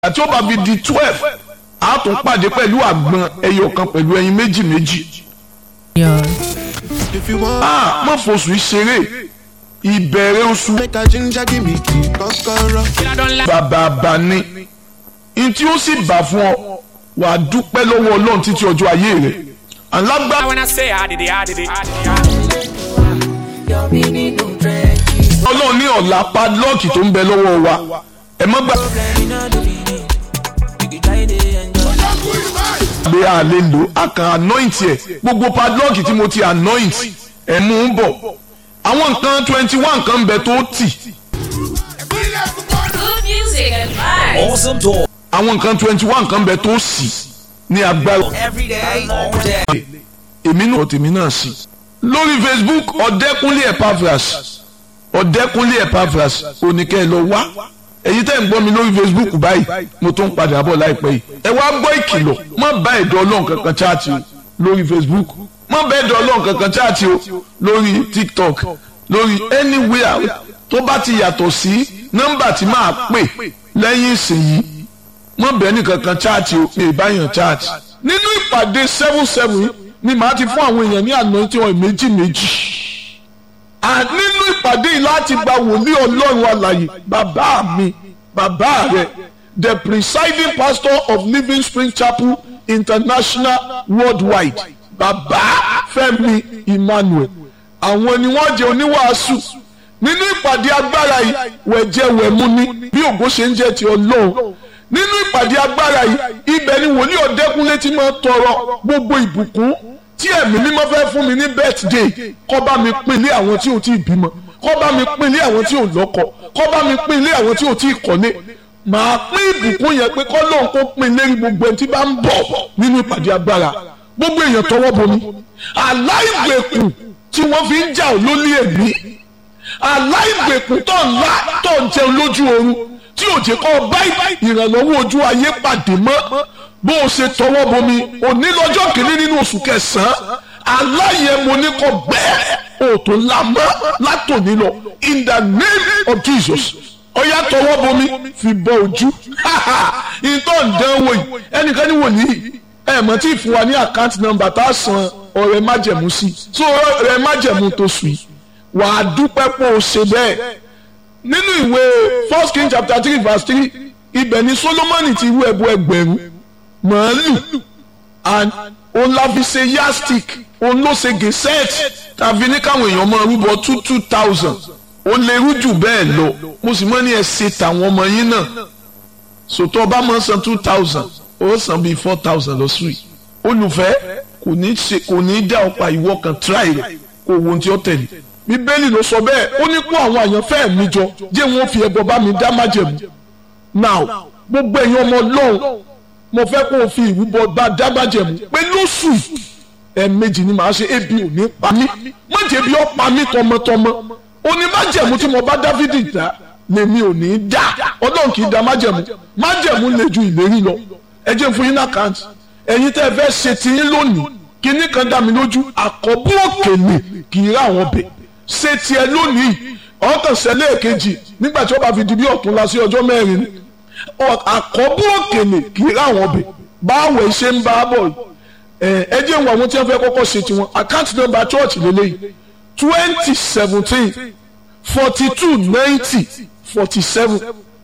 àti ó bá fi di twelve a tún pàdé pẹ̀lú àgbọn ẹyọ kan pẹ̀lú ẹyin méjì méjì. If you want, a má fosùn ìṣeré ìbẹ̀rẹ̀ oṣù make a ginger give me key, kọ́kọ́rọ́. bàbá bani n tí ó sì bà fún ọ wàá dúpẹ́ lọ́wọ́ ọlọ́run títí ọjọ́ ayé rẹ̀ alágbá When I say I did it, I did it, I did it. ọlọ́run ní ọ̀la padlọ́ọ̀kì tó ń bẹ lọ́wọ́ wa ẹ má gbà gbé a lè lò a kàn anoint ẹ gbogbo padlọ́ọ̀kì tí mo ti anoint ẹ mú un bọ̀ àwọn nǹkan twenty one nǹkan ń bẹ tó tì Good music and vibes. Awesome talk àwọn nǹkan twenty one nǹkan ń bẹ tó sì ní agbára every day, all day. èmi náà tèmi náà sì lórí Facebook ọ̀dẹ́kúnlé Epaphras ọ̀dẹ́kúnlé Epaphras oníkẹ́ ẹ lọ wá èyí tẹ́ ń gbọ́ mi lórí Facebook báyìí mo tún ń padà bọ̀ láìpẹ́ yìí ẹ wá gbọ́ ìkìlọ̀ má bá ẹ̀dọ́ ọlọ́run kankan chaati o lórí Facebook má bá ẹ̀dọ́ ọlọ́run kankan chaati o lórí TikTok lórí anywhere tó bá ti yàtọ̀ sí nọ́mbà tí máa pè lẹ́yìn ìsìn yìí mọ bẹ́ẹ̀ ní kankan chaati o pé ìbáyàn chaati. nínú ìpàdé seven seven ni màá ti fún àwọn èèyàn ní àná tí wọn méjì méjì. à nínú ìpàdé yìí láti gba wòlíì ọlọ́run alàyè bàbá mi bàbá rẹ̀ the presiding pastor of Living Spring Chapel International worldwide bàbá Fẹ́mi Emmanuel àwọn ni wọ́n jẹ́ oníwàásù nínú ìpàdé agbára yìí wẹ̀jẹ̀wẹ̀mú ni bí ògo ṣe ń jẹ́ ti ọlọ́run nínú ìpàdé agbára yìí ibẹ̀ ni wòlíì ọ̀dẹ́kúnlé ti máa tọrọ gbogbo ìbùkún tí ẹ̀mí mímọ́ fẹ́ fún mi ní birthday kó bá mi pín ilé àwọn tí ò tí ì bímọ kó bá mi pín ilé àwọn tí ò lọ́kọ kó bá mi pín ilé àwọn tí ò tí ì kọ́lé màá pín ìbùkún yẹn pé kó lóun kó pín lérí gbogbo ẹni tí bá ń bọ̀ nínú ìpàdé agbára gbogbo èèyàn tọwọ́ bomi aláìgbèkùn tí wọ́n fi ń jà ọ́ lólé èmi aláìgbèkùn tó ń la tó ń jẹun lójú oorun tí ò jẹ́ kọ́ báyìí ìrànlọ́wọ́ ojú ayé pàdé mọ́ bó o ṣe tọwọ́ bomi òní lọ́jọ́ kìíní nínú oṣù kẹsàn-án aláyẹ̀mọ́ ní kò bẹ́ẹ̀ o tó la mọ́ látòní lọ in the name of Jesus ọ̀yá tọwọ́ bomi fi bọ ojú ìtọ́ ǹdánwò yìí ẹnìkan ní wòlíì ẹ̀ mọ̀ tí ì fún wa ní àkáǹtì nọ́mbà tá a san ọ̀rẹ́ májẹ̀mú sí so ọ̀rẹ́ májẹ̀mú tó sùn yìí wàá dúpẹ́ pé o ṣe bẹ́ẹ̀ nínú ìwé first king chapter three verse three ibẹ̀ ni solomoni ti rú ẹbọ ẹgbẹ̀rún màálù and òun la fi ṣe yastic òun ló ṣe gẹ̀sẹ́ẹ̀tì tàbí ní káwọn èèyàn máa rúbọ two two thousand ó lè rú jù bẹ́ẹ̀ lọ mo sì mọ́ ní ẹ ṣe tàwọn ọmọ yín náà sòtọ́ ọba máa san two thousand ó san bíi four thousand lọ́sùn yìí olùfẹ́ kò ní ṣe kò ní dá ọ̀pá ìwọ kan try rẹ̀ kó wo ohun tí ó tẹ̀lé bíbélì ló sọ bẹ́ẹ̀ ó ní kó àwọn àyànfẹ́ mi jọ jẹ́ wọn fi ẹbọ bá mi dá májẹ̀mú now gbogbo ẹ̀yin ọmọ ọlọ́run mo fẹ́ kó o fi ìrúbọ bá dá májẹ̀mú pé lóṣù ẹ̀ẹ̀mejì ni màá ṣe ebi ò ní pa mí má jẹ́ bí ó pa mí tọmọtọmọ ó ní májẹ̀mú tí mo bá dávidi dá lèmi ò ní dá ọlọ́run kì í dá májẹ̀mú májẹ̀mú le ju ìlérí lọ ẹ jẹ́ fún yín ní àkáǹtì ẹ̀yin tẹ́ ẹ fẹ́ ṣe tiyín lónìí kíní kan dá mi lójú àkọ́bù òkèlè kì í rà wọ́n bẹ̀ ṣe tiẹ̀ lónìí ọkàn ṣẹlẹ̀ èkejì nígbà tí ó bá fi di bí ọ̀tún la sí ọjọ́ mẹ́rin ni àkọ́bù òkèlè kì í ráwọn ọbẹ̀ báwo ṣe ń bá a bọ̀ ẹ jẹ́ ìwọ̀n àwọn tí wọ́n fẹ́ kọ́kọ́ ṣe tiwọn àkáǹtì nọ́mbà church lélẹ́yìí twenty seventeen forty two ninety forty seven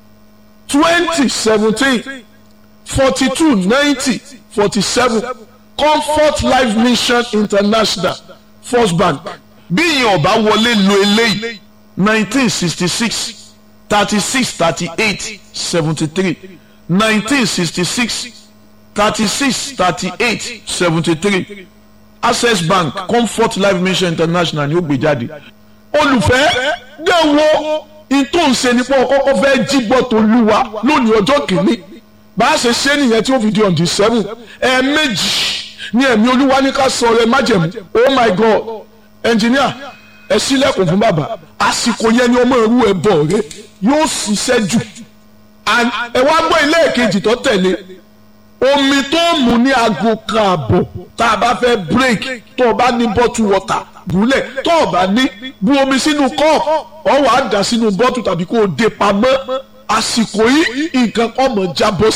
twenty seventeen forty two ninety forty seven comfort life mission international first bank bí ìyẹn ọba wọlé lo eléyìí nineteen sixty six thirty six thirty eight seventy three nineteen sixty six thirty six thirty eight seventy three access bank comfort life mission international ni ó gbé jáde olùfẹ́ dẹ́wọ́ ìtòǹṣe nípa ọkọ́kọ́ fẹ́ jígbọ́ tó lúwa lónìí ọjọ́ kìíní bá a ṣe ṣe nìyẹn tí ó fi di on the seven ẹ̀ẹ̀mejì ní ẹ̀mí olúwa ní ká sọ rẹ̀ májẹ̀mú oh my god ẹnjìníà ẹ sílẹ̀kùn fún bàbá àsìkò yẹn ni ọmọ ìrú ẹ bọ̀ rẹ yóò ṣiṣẹ́ jù ẹ wá gbọ́ ilé ìkejì tó tẹ̀lé omi tó mú ní aago kan àbọ̀ tá a bá fẹ́ break tó o bá ní bottle water búlẹ̀ tó o bá ní bu omi sínú cup ọ wà á dà sínú bottle tàbí kó o dé pamọ́ àsìkò yìí nǹkan kan mọ̀ jábọ́